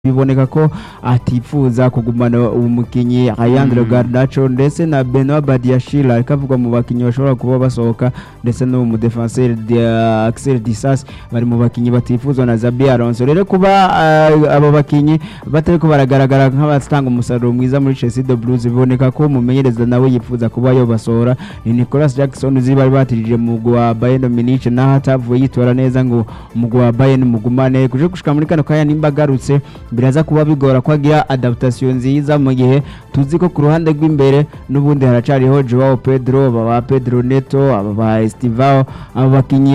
biboneka ko atifuza kugumana umukinyi Ayandro Garnacho ndetse na Benoit Badiashile ariko avugwa mu bakinyi bashobora kuba basohoka ndetse no mu defenseur de Axel Disas bari mu bakinyi batifuzwa na Zabi Alonso rero kuba uh, abo bakinyi batariko baragaragara nk'abatanga umusaruro mwiza muri Chelsea de Blues biboneka ko umumenyereza nawe yifuza kuba yobasohora ni Nicolas Jackson uzi bari batirije mu mugwi wa Bayern Munich naho atavuye yitora neza ngo umugwi wa Bayern mugumane kuje gushika muri kano kanya nimba agarutse biraza kuba bigora ko agira adaptation nziza mu gihe tuzi ko ku ruhande rw'imbere n'ubundi haracariho Joao Pedro aba ba Pedro Neto aba ba Estivao aba bakinyi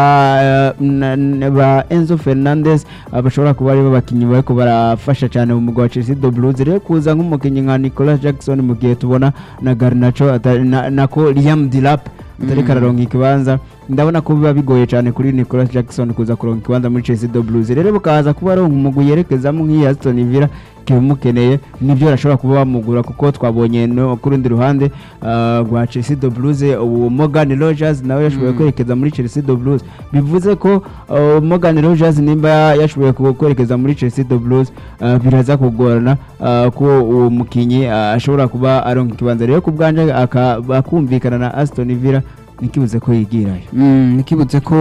ba eh, na- na- ba Enzo Fernandez aba bashobora kuba ari bo bakinyi bariko barafasha cyane mu mugwi wa Chelsea de Blues rero kuza nk'umukinyi nka Nicolas Jackson mu gihe tubona na Garnacho ata- na- nako Liam Delap atariko araronka ikibanza ndabona ko biba bigoye cyane kuri Nicolas Jackson kuza kuronka ikibanza muri Chelsea de Blues rero bukaza kuba aronka umugwi yerekezamo nk'iyi Aston Villa kimukeneye nibyo arashobora kuba bamugura kuko twabonye no ku rundi ruhande ah, rwa Chelsea de Blues uwo Morgan Rogers nawe yashoboye kwerekeza muri Chelsea de Blues bivuze ko ah, Morgan Rogers nimba yashoboye ku- kwerekeza muri Chelsea de Blues ah, biraza kugorana ah, ko uwo mukinyi ah, ashobora kuba aronka ikibanza rero ku bwanje aka- akumvikana na Aston Villa nikibuze ko yigirayo Mm, nikibutse ko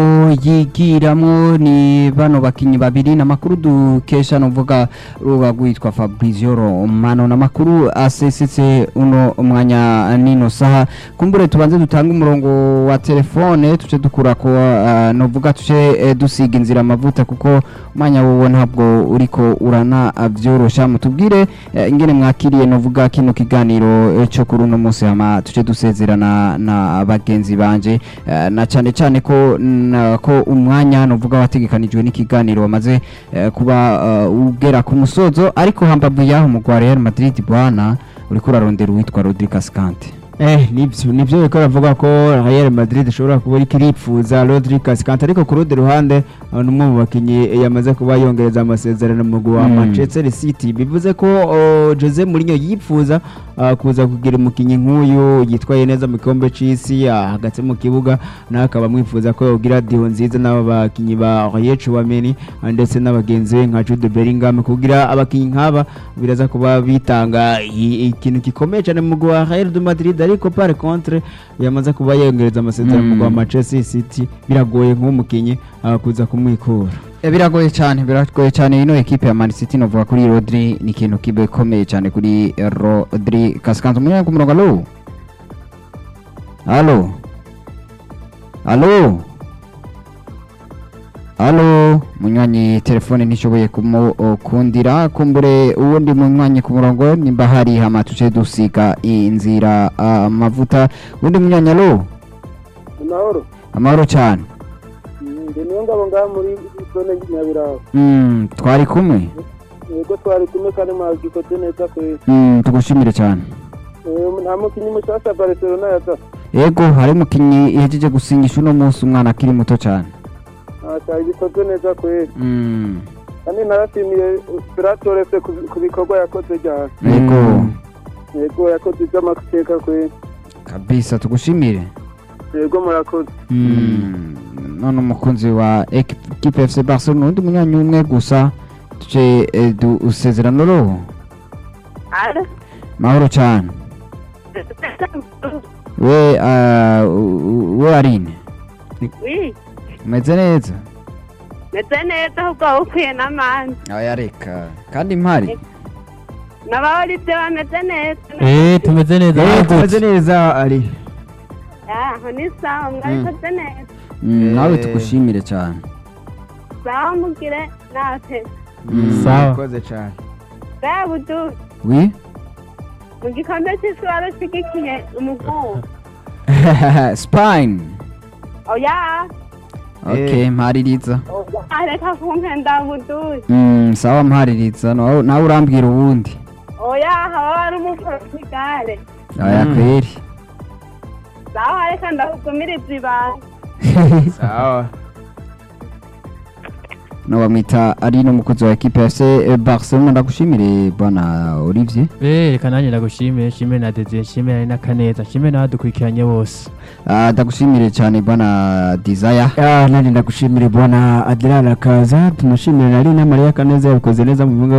yigiramwo ni bano bakinyi babiri namakuru dukesha novuga ruba rwitwa Fabrizio Romano namakuru asesetse uno mwanya nino saha kumbure tubanze dutanga umurongo wa telefone tuce dukura ko uh, novuga tuce eh, dusiga inzira amavuta kuko umwanya wowo ntabwo uriko urana uh, vyorosha mutubwire eh, ingene mwakiriye novuga kino kiganiro eh, cyo kuri uno munsi hama tuce dusezerana na bagenzi banje eh, na cyane cyane ko na- ko umwanya novuga wategekanijwe n'ikiganiro wamaze eh, kuba eh, ugera ku musozo ariko hambavu yaho mu Real Real Madrid bwana uriko urarondera uwitwa Rodri Cascante Eh, nibyo nibyo biko bavuga ko Real Madrid ishobora kuba iriko iripfuza Rodri Cascante ariko ku rundi ruhande uh, n'umwe mu bakinyi yamaze kuba yongereza amasezerano mu mugwi wa Mm. Manchester City bivuze ko uh, Jose Mourinho yipfuza uh, kuza kugira umukinyi nk'uyu yitwaye neza mu gikombe c'isi uh, hagati mu kibuga nawe akaba amwifuza ko yogira diho nziza n'aba bakinyi ba Real Chouameni uh, ndetse n'abagenzi be nka Jude Bellingham kugira abakinyi nk'aba biraza kuba bitanga i- ikintu gikomeye cyane mu mugwi wa Real de Madrid ariko par contre yamaze kuba yongereza amasezerano mu mugwi wa Mm. Manchester City biragoye nk'umukinyi uh, kuza kumwikura Eh, biragoye cyane biragoye cyane ino ekipe ya Man City novuga kuri Rodri ni ikintu kikomeye cyane kuri eh, Rodri Cascante umunyanya ku murongo alo alo alo alo munywanyi telefone ntishoboye kumukundira kumbure uwundi munywanyi ku murongo nimba hari hama tuce dusiga inzira ah, amavuta uwundi munywanyi alo amahoro amahoro cyane ndi niyo ngabo ngaha muri zone nyabiraho Mm, twari kumwe yego twari kumwe kandi mwagikoze neza kwezi Mm, tugushimire cyane nta mukinnyi mushasha barcelona yaza Ego hari umukinnyi ihejeje gusinyisha uno munsi umwana akiri muto cyane. cyari gikoze neza kwezi Mm. kandi narashimiye biratorese ku bikorwa yakoze cyane Ego Mm. yego yakoze iby'amateka kwezi kabisa tugushimire. yego murakoze Mm. None umukunzi wa equipe FC Barcelona undi munyanya umwe gusa tuce eh, du usezerano roho. Alo. Mahoro cyane. We uh, we Arine Oui, umeze neza? meze neza ahubwo ukwiye n'amande Aya reka kandi mpari. n'abahoribye bameze neza Eh, tumeze neza Eh, natwe. tumeze neza ari aho ni sawa mwabikoze neza Mm, nawe Eh. tugushimire cyane. sawa mugire natwe Mm. Sawa. urakoze cyane bwa budu Oui. mu gikombe cy'isi warashyigikiye umugu Spine. oya Okay, mpaririza. areka kumpenda budu Mm, sawa mpaririza nawe nawe urambwira uwundi oya haba hari umuportugali aya Mm. kweri sawa reka ndakugumiriza ibanga sawa no bamwita ari n'umukozi wa ekipe ya FC Barcelona ndagushimire bwana Olivier Eh, reka nanjye ndagushimire nshimire na Desire nshimire ari na Kaneza nshimire n'abadukurikiranye bose Ah, ndagushimire cyane bwana Desire Ah, nani ndagushimira bwana Adriana Kaza tunashimira na Lina Maria Kaneza yabikoze neza mu bibuga